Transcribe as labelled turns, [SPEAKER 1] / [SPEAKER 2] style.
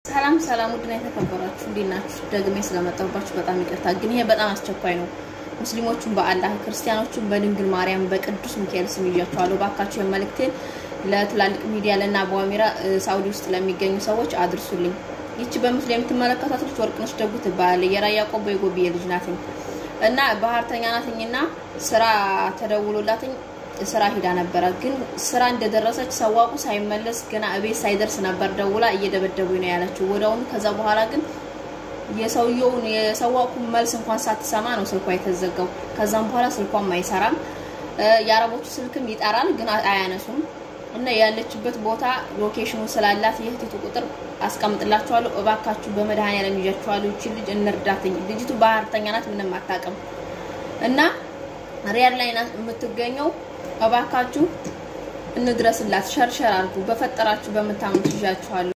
[SPEAKER 1] ሰላም ሰላም፣ ውድና የተከበራችሁ እንዴት ናችሁ? ደግሜ ስለመጣሁባችሁ በጣም ይቅርታ፣ ግን ይሄ በጣም አስቸኳይ ነው። ሙስሊሞቹን በአላህ ክርስቲያኖቹን በድንግል ማርያም በቅዱስ ሚካኤል ስም ይዣችኋለሁ። ባካችሁ የመልእክቴን ለትላልቅ ሚዲያ ለና በዋሚራ ሳውዲ ውስጥ ለሚገኙ ሰዎች አድርሱልኝ። ይቺ በምስሉ የምትመለከቷት ልጅ ወርቅነሽ ደጉ ትባላለች። የራያ ቆቦ የጎብዬ ልጅ ናትኝ እና ባህርተኛ ናትኝና ስራ ተደውሎላትኝ ስራ ሂዳ ነበረ። ግን ስራ እንደደረሰች ሰዋቁ ሳይመለስ ገና እቤት ሳይደርስ ነበር ደውላ እየደበደቡኝ ነው ያለችው ወዲያውኑ። ከዛ በኋላ ግን የሰውየውን የሰዋቁ መልስ እንኳን ሳትሰማ ነው ስልኳ የተዘጋው። ከዛም በኋላ ስልኳም አይሰራም። የአረቦቹ ስልክም ይጠራል ግን አያነሱም። እና ያለችበት ቦታ ሎኬሽኑ ስላላት የእህቲቱ ቁጥር አስቀምጥላችኋለሁ። እባካችሁ በመድኃኒዓለም ይዣችኋለሁ። ይቺ ልጅ እንርዳትኝ። ልጅቱ ባህርተኛ ናት፣ ምንም አታውቅም እና ሪያድ ላይ ናት የምትገኘው። እባካችሁ እንድረስላት፣ ሸርሸር አድርጉ። በፈጠራችሁ በምታምኑት ይዣችኋለሁ።